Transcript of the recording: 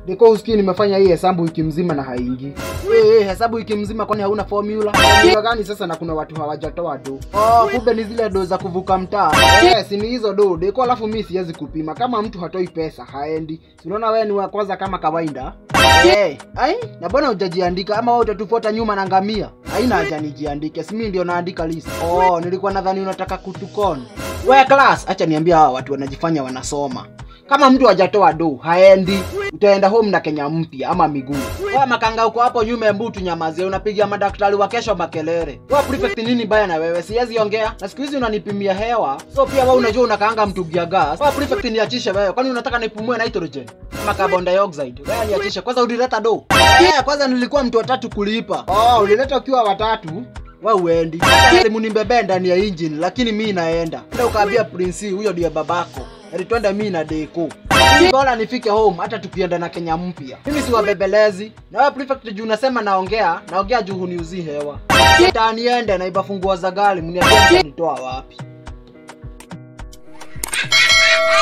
Niko usikii nimefanya hii hesabu wiki mzima na haingii. Eh, eh, hesabu wiki mzima kwani hauna formula? Formula gani sasa na kuna watu hawajatoa do? Oh, kumbe ni zile do za kuvuka mtaa. Eh, si ni hizo do. Deko alafu mimi siwezi kupima. Kama mtu hatoi pesa haendi. Si unaona wewe ni wa kwanza kama kawaida? Eh, ai, na mbona hujajiandika ama wewe utatufuata nyuma na ngamia? Haina haja nijiandike. Si mimi ndio naandika list. Oh, nilikuwa nadhani unataka kutukon. We class, acha niambia hawa watu wanajifanya wanasoma. Kama mtu hajatoa do haendi, utaenda home na Kenya mpya ama miguu. Wewe makanga uko hapo nyuma ya mbutu nyamazie, unapigia madaktari wa kesho makelele. Wewe prefect nini baya na wewe? Siwezi ongea. Na siku hizi unanipimia hewa. So pia wewe unajua unakaanga mtungi ya gas. Wewe prefect niachishe wewe. Kwani unataka nipumue nitrogen? Ama carbon dioxide. Wewe niachishe. Kwanza ulileta do. Yeah, kwanza nilikuwa mtu watatu kulipa. Oh, ulileta ukiwa watatu? we uendi simu nimbebe ndani ya engine lakini mi naenda enda ukaambia prince huyo ndiye babako ati twende mi na deko bora nifike home hata tukienda na kenya mpya mimi siwabebelezi na wewe prefect juu unasema naongea naongea juu huniuzi hewa hata niende na iba funguo za gari mniambie mtanitoa wapi